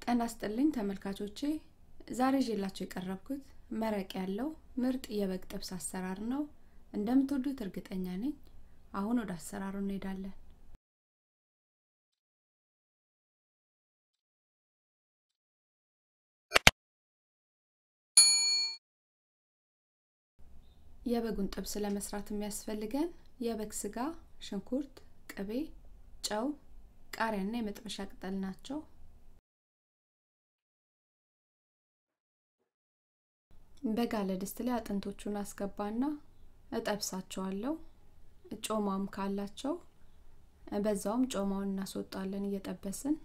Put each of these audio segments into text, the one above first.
ጤና ይስጥልኝ ተመልካቾቼ ዛሬ ይዤላችሁ የቀረብኩት መረቅ ያለው ምርጥ የበግ ጥብስ አሰራር ነው። እንደምትወዱት እርግጠኛ ነኝ። አሁን ወደ አሰራሩ እንሄዳለን። የበጉን ጥብስ ለመስራት የሚያስፈልገን የበግ ስጋ፣ ሽንኩርት፣ ቅቤ፣ ጨው፣ ቃሪያና የመጥበሻ ቅጠል ናቸው። በጋለ ድስት ላይ አጥንቶቹን አስገባና እጠብሳቸዋለሁ። ጮማም ካላቸው በዛውም ጮማውን እናስወጣለን እየጠበስን።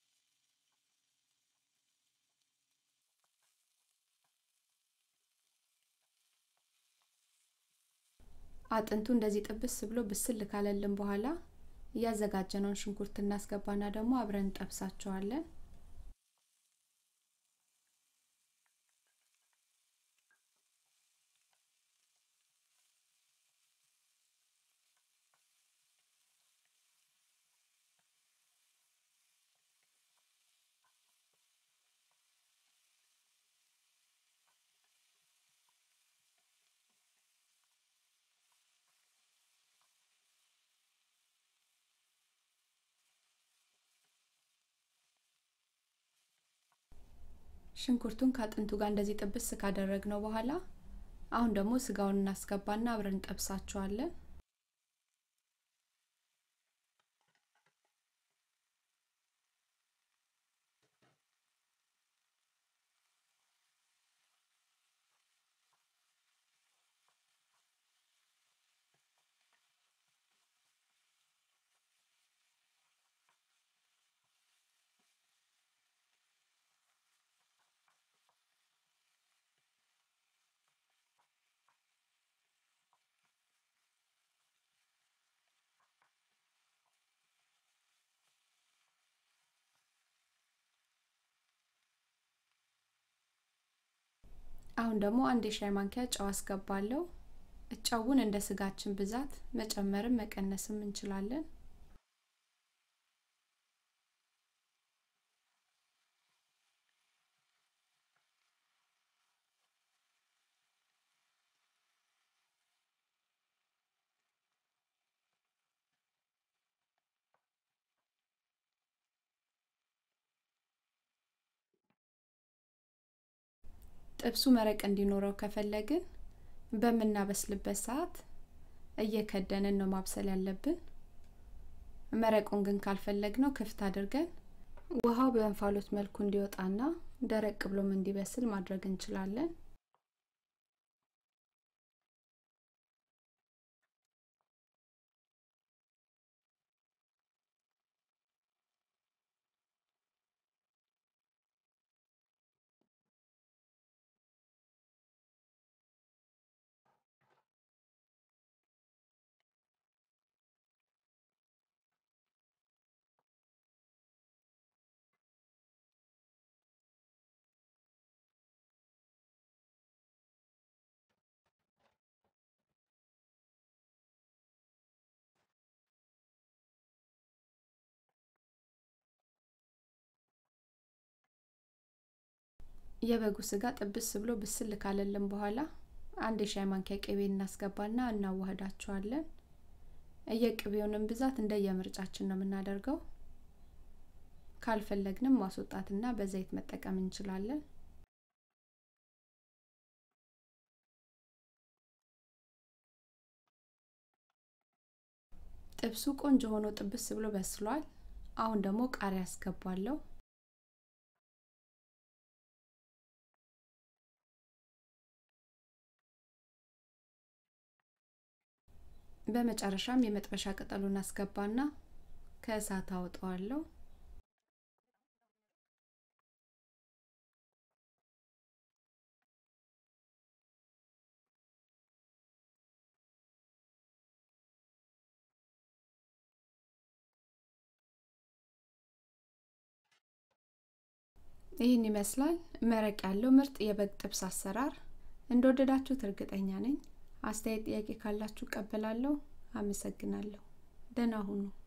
አጥንቱ እንደዚህ ጥብስ ብሎ ብስል ካለልን በኋላ እያዘጋጀነውን ሽንኩርት እናስገባና ደግሞ አብረን እንጠብሳቸዋለን። ሽንኩርቱን ከአጥንቱ ጋር እንደዚህ ጥብስ ካደረግነው በኋላ አሁን ደግሞ ስጋውን እናስገባና አብረን እንጠብሳቸዋለን። አሁን ደግሞ አንድ የሻይ ማንኪያ ጨው አስገባለሁ። ጨውን እንደ ስጋችን ብዛት መጨመርም መቀነስም እንችላለን። ጥብሱ መረቅ እንዲኖረው ከፈለግን በምናበስልበት ሰዓት እየከደንን ነው ማብሰል ያለብን። መረቁን ግን ካልፈለግነው ክፍት አድርገን ውሃው በእንፋሎት መልኩ እንዲወጣና ደረቅ ብሎም እንዲበስል ማድረግ እንችላለን። የበጉ ስጋ ጥብስ ብሎ ብስል ካለልን በኋላ አንድ የሻይ ማንኪያ ቅቤ እናስገባና እናዋህዳቸዋለን። የቅቤውንም ብዛት እንደ የምርጫችን ነው የምናደርገው። ካልፈለግንም ማስወጣትና በዘይት መጠቀም እንችላለን። ጥብሱ ቆንጆ ሆኖ ጥብስ ብሎ በስሏል። አሁን ደግሞ ቃሪያ አስገባለሁ። በመጨረሻም የመጥበሻ ቅጠሉን አስገባና ከእሳት አወጣዋለሁ። ይህን ይመስላል መረቅ ያለው ምርጥ የበግ ጥብስ አሰራር። እንደወደዳችሁት እርግጠኛ ነኝ። አስተያየት፣ ጥያቄ ካላችሁ እቀበላለሁ። አመሰግናለሁ። ደህና ሁኑ።